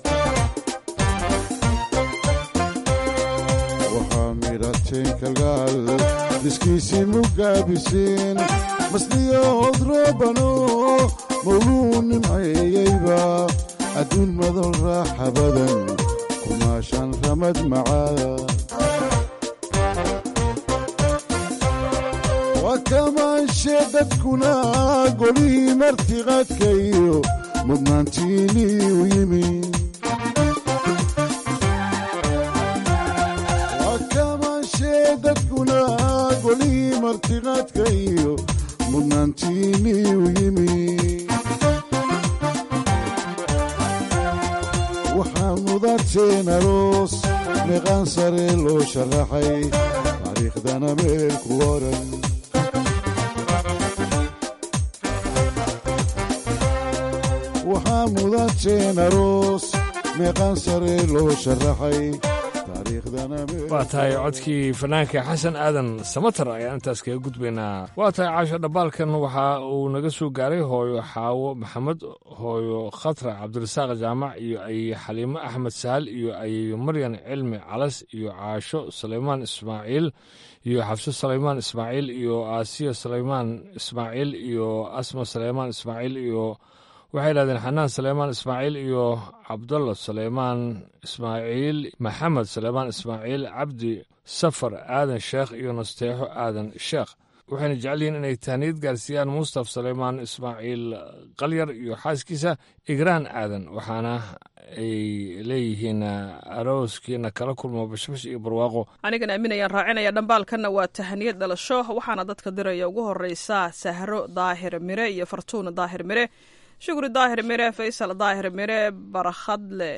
waxaa midhateen kalgacal dhiskiisii mugaabiseen masliyo howd rabano mawluu nimceeyeyba adduun madan raaxa badan kumaashaan ramad macaa waa kamaanshe dadkuna golihii martiqaadka iyo mudnaantiinii u yimi waa kamaanshe dadkuna golihii martiqaadka iyo mudnaantiinii u yimi waxaa mudateen aroos meeqaan sare loo sharaxay taariikhdana meel ku oran waxaa mudateen aroos meeqaan sare loo sharaxay taariikhdana meel waa tahay codkii fanaanka xasan aadan samatar ayaan intaas kaga gudbaynaa waa tahay caasho dhambaalkan waxa uu naga soo gaaray hooyo xaawo maxamed hooyo khatra cabdirasaaq jaamac iyo ay xaliimo axmed sahal iyo ayeyo maryan cilmi calas iyo caasho sulaymaan ismaaciil iyo xabso sulaymaan ismaaciil iyo aasiya sulaymaan ismaaciil iyo asma sulaymaan ismaaciil iyo waxay yidhahdeen xanaan suleymaan ismaaciil iyo cabdalla suleymaan ismaaciil maxamed suleymaan ismaaciil cabdi safar aadan sheekh iyo nasteexo aadan sheekh waxayna jecel yihiin inay tahniyad gaarsiiyaan mustaf suleymaan ismaaciil qalyar iyo xaaskiisa igraan aadan waxaana ay leeyihiin arooskiina kala kulmo bashbash iyo barwaaqo anigana aaminayaan raacinaya dhambaalkanna waa tahaniyad dhalasho waxaana dadka diraya ugu horeysa sahro daahir mire iyo fartuuna daahir mire shukri daahir mire faysal daahir mire barakhadle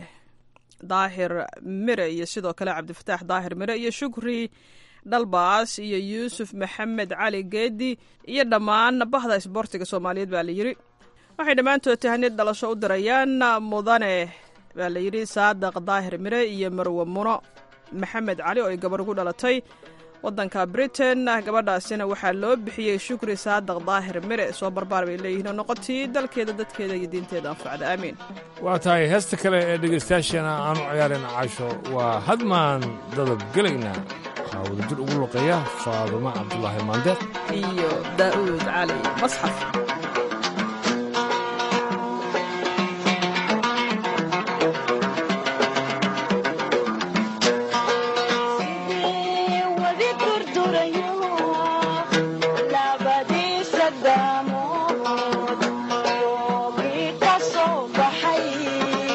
daahir mire iyo sidoo kale cabdifataax daahir mire iyo shukri dhalbaas iyo yuusuf maxamed cali geedi iyo dhammaan bahda isboortiga soomaaliyeed baa layidhi waxay dhammaantood tahaniyad dhalasho u dirayaan mudane baa layidhi saadaq daahir mire iyo marwe muno maxamed cali oo ay gabar ugu dhalatay wadanka britain gabadhaasina waxaa loo bixiyey shukri saadaq daahir mire soo barbaar bay leeyihiin oo noqotii dalkeeda dadkeeda iyo diinteeda anfacda aamiin waa tahay heesta kale ee dhegaystayaasheena aanu ciyaarayna casho waa hadmaan dadab gelayna waxaa wadajir ugu luqeeya faadumo cabdulaahi maande iyo daa'uud cali masxaf labadiisa daamood yoogii ka soo baxay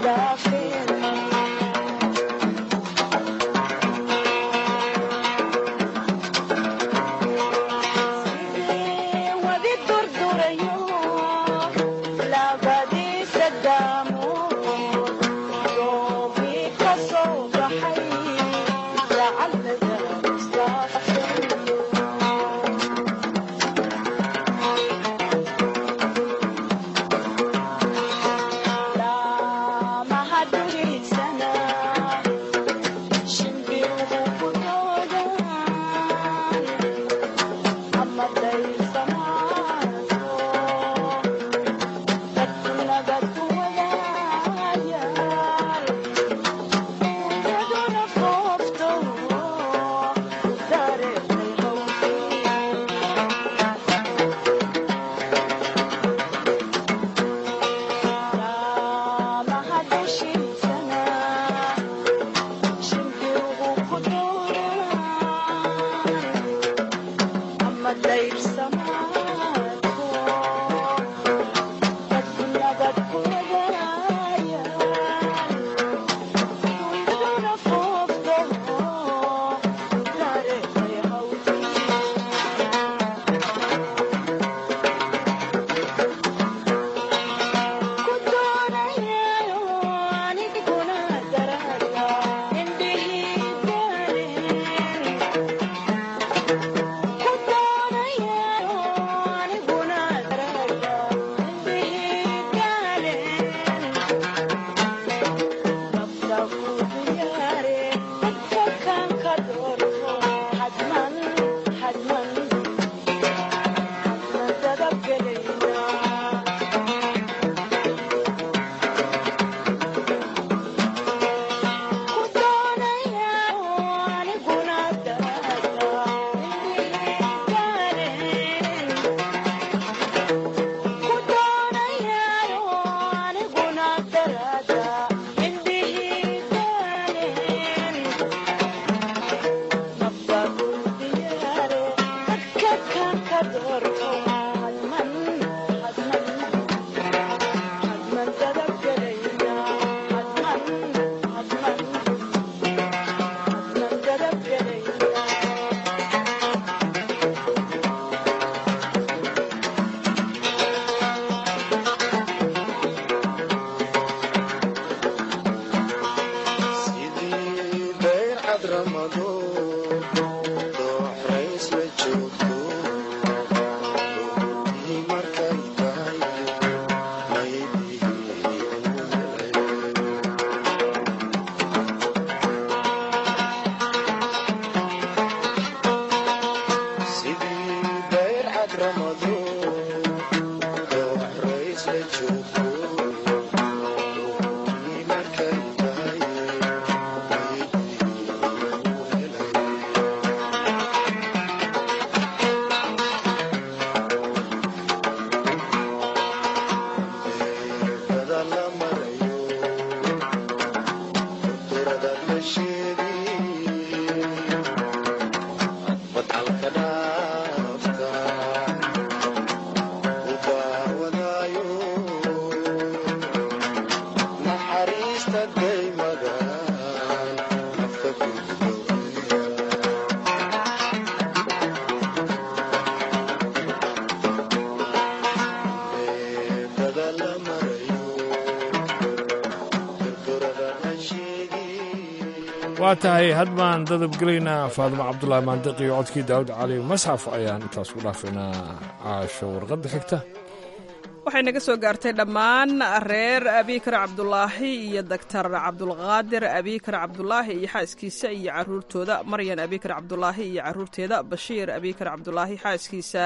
waa tahay had baan dadabgelaynaa faadimo cabdulaahi maandiq iyo codkii daawud cali masxaf ayaan intaas ku dhaafaynaa caasho warqadda xigta waxay naga soo gaartay dhammaan reer abikar cabdulaahi iyo doctor cabdulqaadir abikar cabdulaahi iyo xaaskiisa iyo caruurtooda maryan abikar cabdulaahi iyo caruurteeda bashiir abikar cabdulaahi xaaskiisa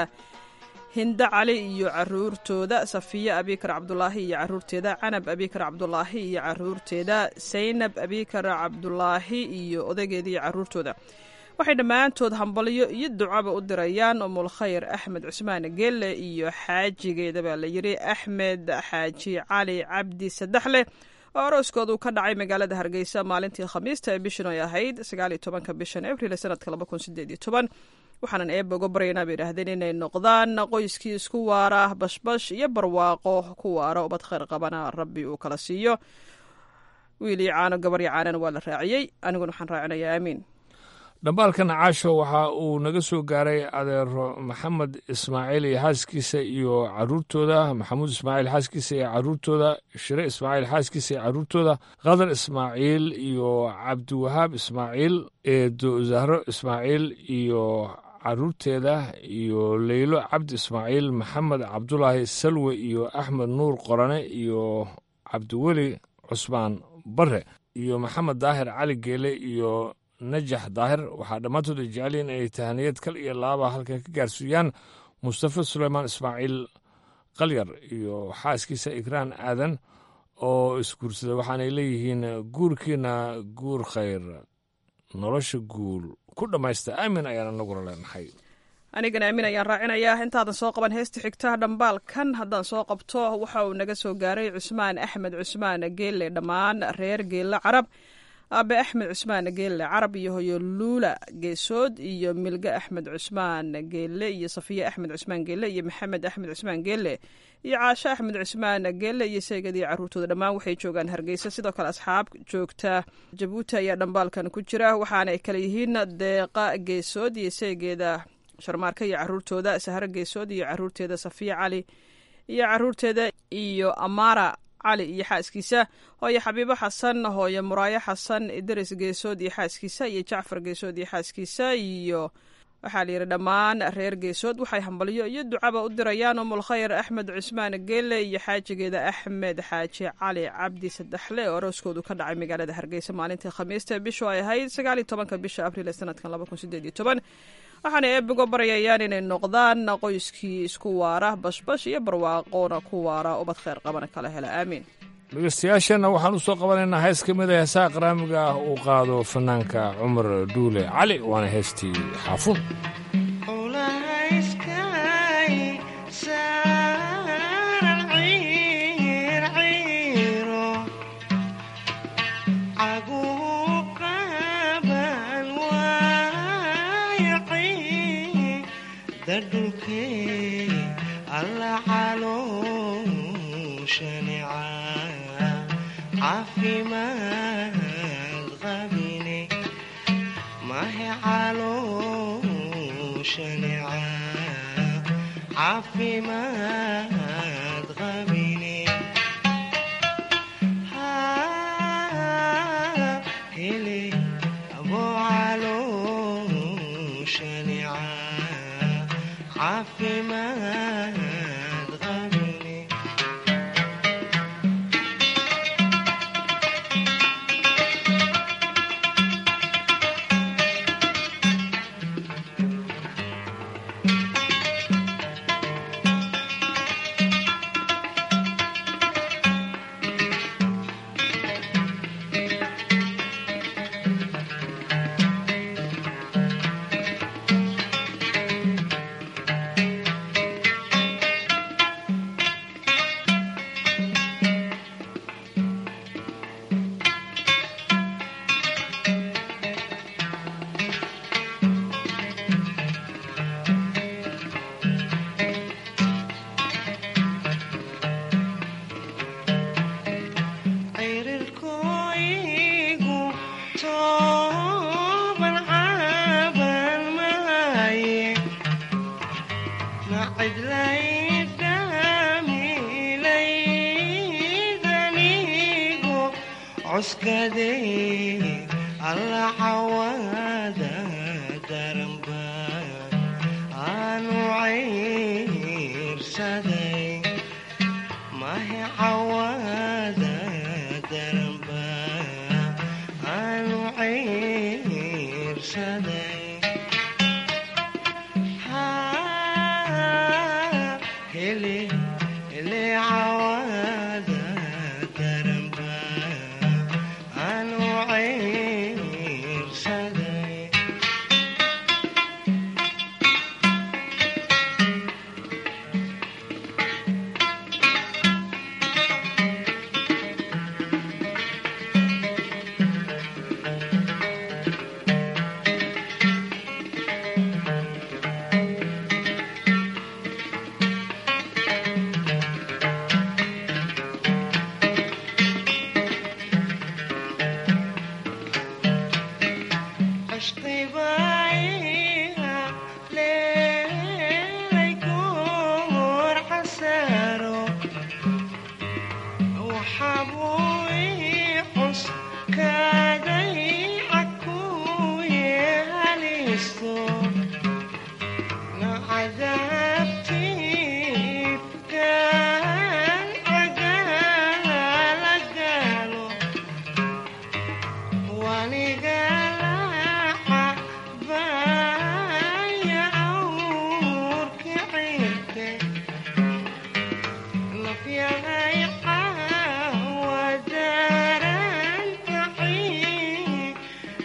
hindo cali iyo caruurtooda safiya abikar cabdulaahi iyo caruurteeda canab abikar cabdulaahi iyo caruurteeda saynab abikar cabdulaahi iyo odageeda iyo caruurtooda waxay dhammaantood hambalyo iyo ducaba u dirayaan umulkhayr axmed cusmaan gelle iyo xaajigeeda baa la yidhi axmed xaaji cali cabdi saddexleh oo arooskoodu ka dhacay magaalada hargeysa maalintii khamiista ee bishan ay ahayd sagaaliyo tobanka bishan abril sanadka laba kun sideed iyo toban waxaanan eeba uga baryaynaa bay idhaahdeen inay noqdaan qoyskii isku waara bashbash iyo barwaaqo ku waara ubad khayr qabana rabbi uu kala siiyo wiil iyo caano gabar iyo caanana waa la raaciyey aniguna waxaan raacinayaa aamiin dhambaalkan caasho waxa uu naga soo gaaray adeero maxamed ismaaciil iyo xaaskiisa iyo caruurtooda maxamuud ismaaciil xaaskiisa iyo caruurtooda shire ismaaciil xaaskiisa iyo caruurtooda khadar ismaaciil iyo cabdiwahaab ismaaciil eedo zahro ismaaciil iyo caruurteeda iyo leylo cabdi ismaaciil maxamed cabdulaahi salwe iyo axmed nuur qorane iyo cabdiweli cusmaan bare iyo maxamed daahir cali geele iyo najax daahir waxaa dhammaantood ay jecelyihin inay tahaniyad kal iyo laaba halkan ka gaarsiiyaan mustafa suleymaan ismaaciil qalyar iyo xaaskiisa ikraan aadan oo isguursada waxaanay leeyihiin guurkiina guur khayr nolosha guul ku dhammaysta aamin ayaan anaguna leenahay anigana aamin ayaan raacinayaa intaadan soo qaban heesta xigta dhambaalkan haddaan soo qabto waxa uu naga soo gaaray cusmaan axmed cusmaan geelle dhammaan reer geelle carab aabe axmed cusmaan geelle carab iyo hoyo luula geesood iyo milge axmed cusmaan geelle iyo safiye axmed cusmaan geelle iyo maxamed axmed cusmaan geelle iyo caasho axmed cusmaan geelle iyo seegadii caruurtooda dhammaan waxay joogaan hargeysa sidoo kale asxaab joogta jabuuti ayaa dhambaalkan ku jira waxaana ay kale yihiin deeqa geesood iyo seegeeda sharmaarka iyo caruurtooda sahro geesood iyo caruurteeda safiya cali iyo caruurteeda iyo amara cali iyo xaaskiisa hooye xabiibo xasan hooye muraayo xasan idris geesood iyo xaaskiisa iyo jacfar geesood iyo xaaskiisa iyo waxaa layidhi dhammaan reer geesood waxay hambalyo iyo ducaba u dirayaan umulkhayr axmed cusmaan geelle iyo xaajigeeda axmed xaaji cali cabdi saddexle oo arooskoodu ka dhacay magaalada hargeysa maalintii khamiista bishu ay ahayd sagaaliyo tobanka bisha abriil ee sanadkan laba kun sideed iyo toban waxaana eebigo baryayaan inay noqdaan qoyskii isku waara bashbash iyo barwaaqoona ku waara ubad kheyr qabana kala hela aamiin dhegeystayaasheenna waxaan u soo qabanaynaa hees ka mid a heesaha qaraamiga ah uu qaado fanaanka cumar dhuule cali waana heestii xaafuun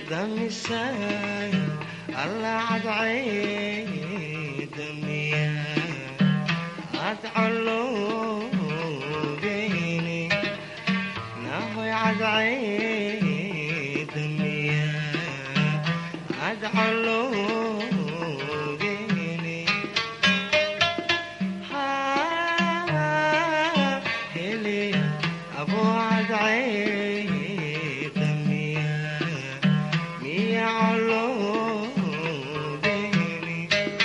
damisaay alla cadcay damiya adcaloobeeni nahoy cadcay damiya adcaloobeeni heliya aboo cadcay damiya miya caloobeeni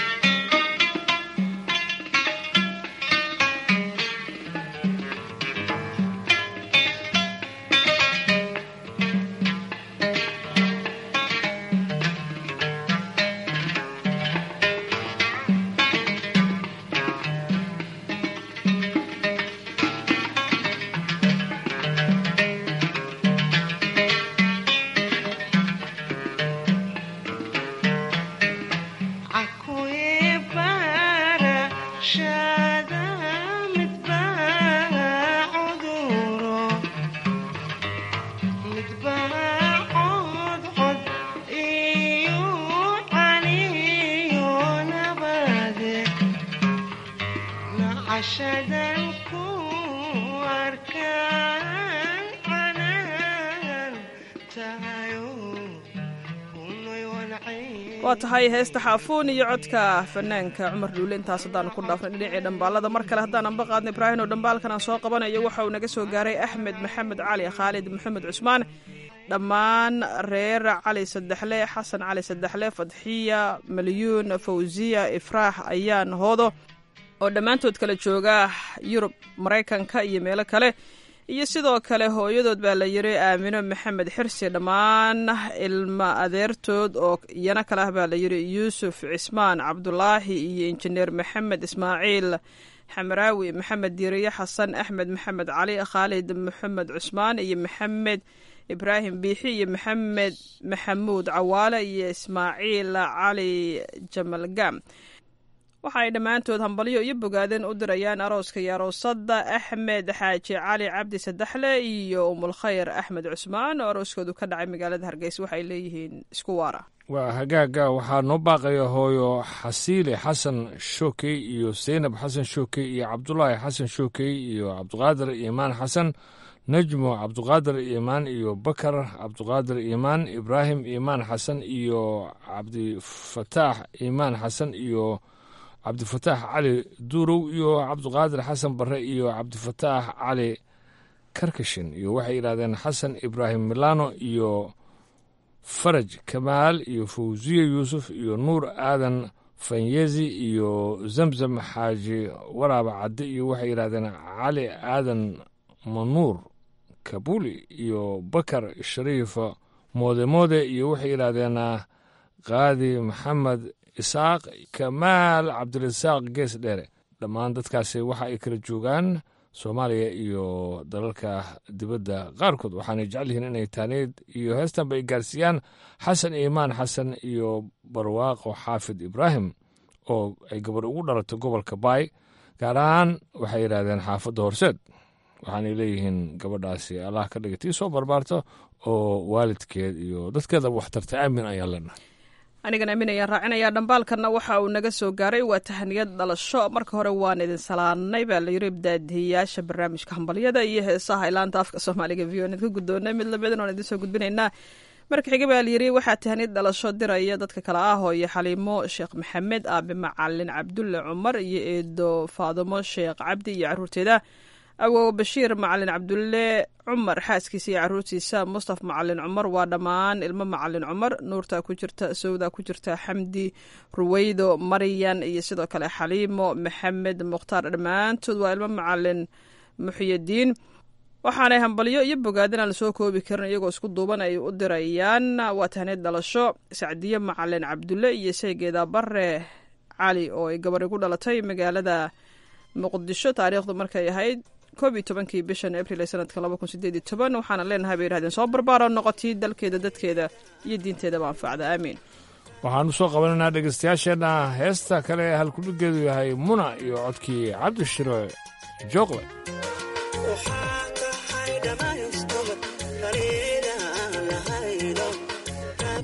cakuye bara shada midbaa cuduro midbaa codcod iyo caniyo nabade nacashadan ku arkaan canaan tahayo kunoy wancay waa tahay heesta xaafuun iyo codka fanaanka cumar dhuule intaas haddaanu ku dhaafnay dhinacii dhambaalada mar kale haddaan anba qaadnay ibraahin oo dhambaalkan aan soo qabanayo waxa uu naga soo gaaray axmed maxamed cali khaalid maxamed cusmaan dhammaan reer cali saddexle xasan cali saddexle fadxiya malyuun fawsiya ifraax ayaan hoodo oo dhammaantood kala jooga yurub maraykanka iyo meelo kale iyo sidoo kale hooyadood baa la yiri aamino maxamed xirsi dhammaan ilma adeertood oo iyana kale ah baa la yiri yuusuf cismaan cabdulaahi iyo injineer maxamed ismaaciil xamaraawi maxamed diiriye xasan axmed maxamed cali khaalid maxamed cusmaan iyo maxamed ibraahim biixi iyo maxamed maxamuud cawaale iyo ismaaciil cali jamalgam waxa ay dhammaantood hambalyo iyo bogaadeen u dirayaan arooska iyo aroosada axmed xaaji cali cabdi saddexle iyo umulkhayr axmed cusmaan oo arooskoodu ka dhacay magaalada hargeysa waxay leeyihiin isku waara waa hagaaga waxaa noo baaqaya hooyo xasiile xasan shookey iyo seynab xasan shookey iyo cabdulaahi xasan shookey iyo cabdiqaadir iimaan xasan najmo cabdiqaadir iimaan iyo bakar cabdiqaadir iimaan ibraahim iimaan xasan iyo cabdifataax iimaan xasan iyo cabdifataax cali duurow iyo cabdiqaadir xasan bare iyo cabdifataax cali karkashin iyo waxay yidhahdeen xasan ibraahim milano iyo faraj kamaal iyo fawsiye yuusuf iyo nuur aadan fanyezi iyo zamzam xaaji waraaba cadde iyo waxay yidhahdeen cali aadan manuur kabuli iyo bakar shariif moode moode iyo waxay yidhaahdeen qaadi maxamed isaaq kamaal cabdirasaaq gees dheere dhammaan dadkaasi waxa ay kala joogaan soomaaliya iyo dalalka dibadda qaarkood waxaanay jecel yihiin inay taaneed iyo heestanba ay gaarsiiyaan xasan iimaan xasan iyo barwaaqo xaafid ibraahim oo ay gabar ugu dhalatay gobolka baay gaar ahaan waxay yidhaahdeen xaafadda horseed waxaanay leeyihiin gabadhaasi allah ka dhiga tii soo barbaarto oo waalidkeed iyo dadkeedaba wax tartay aamin ayaan leenahay anigan aamin ayaan raacinayaa dhambaalkanna waxa uu naga soo gaaray waa tahaniyad dhalasho marka hore waan idin salaanay baa la yiri ibdaadiyayaasha barnaamijka hambalyada iyo heesaha ilaanta afka soomaaliga v o n ka guddoonay mid lamidin oon idin soo gudbinaynaa marka xiga baa layiri waxaa tahaniyad dhalasho diraya dadka kale ah hooyo xaliimo sheekh maxamed aabe macalin cabdulle cumar iyo eedo faadimo sheekh cabdi iyo caruurteeda awow bashiir macalin cabdulle cumar xaaskiisa iyo caruurtiisa mustaf macalin cumar waa dhammaan ilmo macalin cumar nuurta ku jirta sowda ku jirta xamdi ruweydo maryan iyo sidoo kale xaliimo maxamed mukhtaar dhammaantood waa ilmo macalin muxiyadiin waxaanay hambalyo iyo bogaadin aan lasoo koobi karin iyagoo isku duuban ay u dirayaan waa tahneed dhalasho sacdiye macalin cabdulle iyo seegeeda bare cali oo ay gabari ku dhalatay magaalada muqdisho taariikhdu markay ahayd koob iyo tobankii bishan abril ee sanadka laba kun sideed iyo toban waxaana leenahay bay yihahdeen soo barbaaro noqotii dalkeeda dadkeeda iyo diinteedaba anfacda aamiin waxaan u soo qabanaynaa dhegaystayaasheenna heesta kale ee halkudhigeedu yahay muna iyo codkii cabdishiro jooqle waxaa tahay dhamaystobad kaliila lahaydo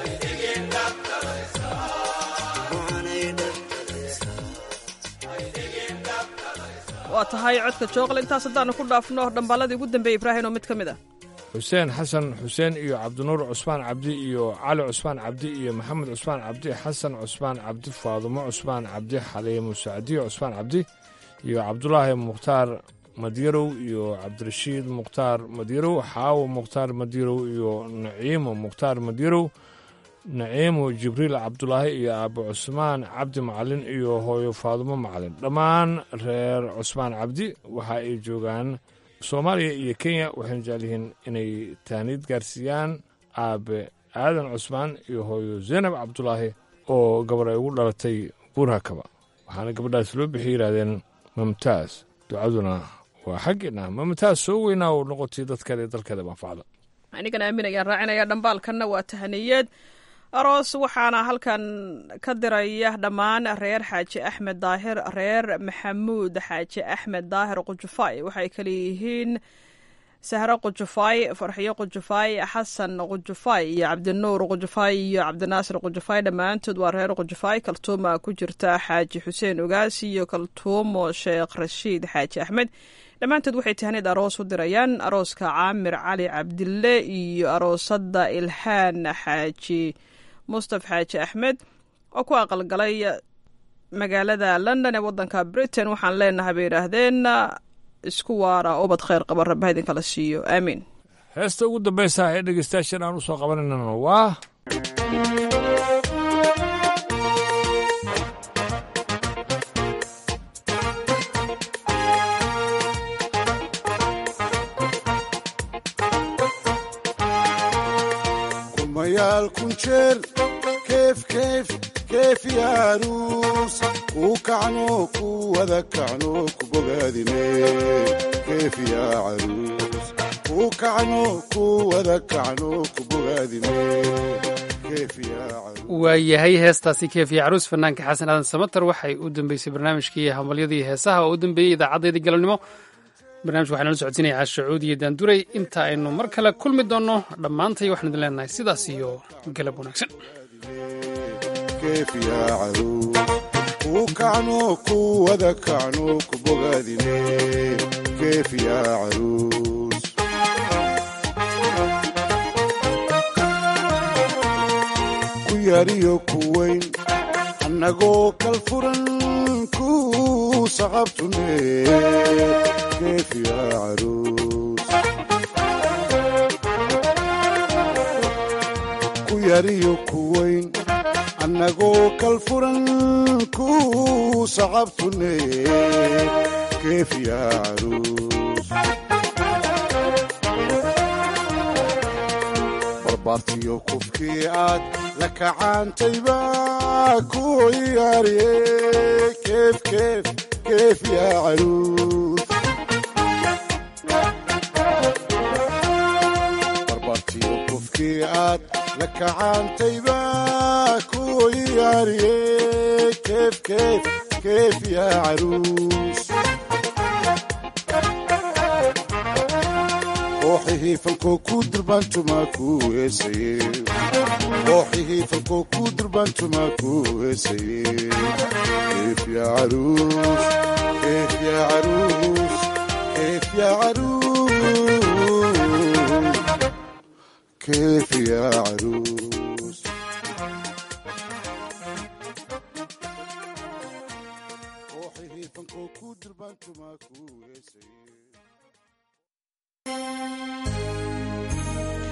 waa tahay codka jooqle intaas haddaanu ku dhaafno dhambaaladii ugu dambeeyey ibraahim oo mid ka mid ah xuseen xasan xuseen iyo cabdinuur cusmaan cabdi iyo cali cusmaan cabdi iyo maxamed cusmaan cabdi xasan cusmaan cabdi faadumo cusmaan cabdi xaliimo sacdiyo cusmaan cabdi iyo cabdulaahi mukhtaar madyarow iyo cabdirashiid mukhtaar madyarow xaawo mukhtaar madyarow iyo naciimo mukhtaar madyarow naciimo jibriil cabdulaahi iyo aabo cusmaan cabdi macalin iyo hooyo faadumo macalin dhammaan reer cusmaan cabdi waxa ay joogaan soomaaliya iyo kenya waxayna jecel yihiin inay taaniid gaarsiiyaan aabe aadan cusmaan iyo hooyo zaynab cabdulaahi oo gabar ay ugu dhalatay buurhakaba waxaana gabadhaas loo bixi yidhaahdeen mamtaas ducaduna waa xaggeena mamtaas soo weynaa oo noqotay dadkale dalkeeda manfacda anigana aamin ayaan raacinaya dhambaalkanna waa tahaniyeed aroos waxaana halkan ka diraya dhammaan reer xaaji axmed daahir reer maxamuud xaaji axmed daahir qujufaay waxay kale yihiin sahro qujufaay farxiyo qujufaay xasan qujufaay iyo cabdinuur qujufaay iyo cabdinaasir qujufaay dhammaantood waa reer qujufaay kaltuuma ku jirta xaaji xuseen ogaasi iyo kaltuumo sheekh rashiid xaaji axmed dhammaantood waxay tahaniid aroos u dirayaan arooska caamir cali cabdille iyo aroosada ilhaan xaaji mustaf xaaji axmed oo ku aqalgalay magaalada london ee wadanka britain waxaan leenahay bay yidhaahdeen isku waara ubad kheyr qaba rabba idinkala siiyo aamiin heesta ugu dambaysa ee dhegeystayaashan aan u soo qabanaynan waa kumayaal kun jeer keef keef keef yaaruus kuu kacno ku wada kacno ku bogaadine keef yaa caruus kuu kacno ku wada kacno ku bogaadine keef yaa caruus waayahay heestaasi keefiya caruus fanaanka xasan aadan samater waxay u dambeysay barnaamijkii hambalyadii heesaha oo u dambeeyey idaacadeedii galabnimo barnamijka waxaa nala socodsiinaya caashacuud iyo daanduray inta aynu mar kale kulmi doonno dhammaantay waxaan idin leenahay sidaas iyo galab wanaagsan keef yaa caruus kuu kacno ku wada kacno ku bogaadine keef yaa caruus ku yariyo ku weyn annagoo kal furan ku saqabtune keef yaa caruus ku yariyo ku weyn annagoo kal furan ku saqabtune keef yaa caruus barbaartiyo kufkii aad la kacaantayba ku yaariye keef keef keef yaa caruus barbaartiyo kufkii aad la kacaantayba ku yaariye keef keef keef yaa caruus kooxihii falkoo ku durbaantumaa ku heesaye kooxihii falkoo ku durbaantumaa ku heesaye keef yaa caruus keef yaa caruus keef yaa caruus keef yaa caruus kooxihii falkoo ku durbaantumaa ku heesaye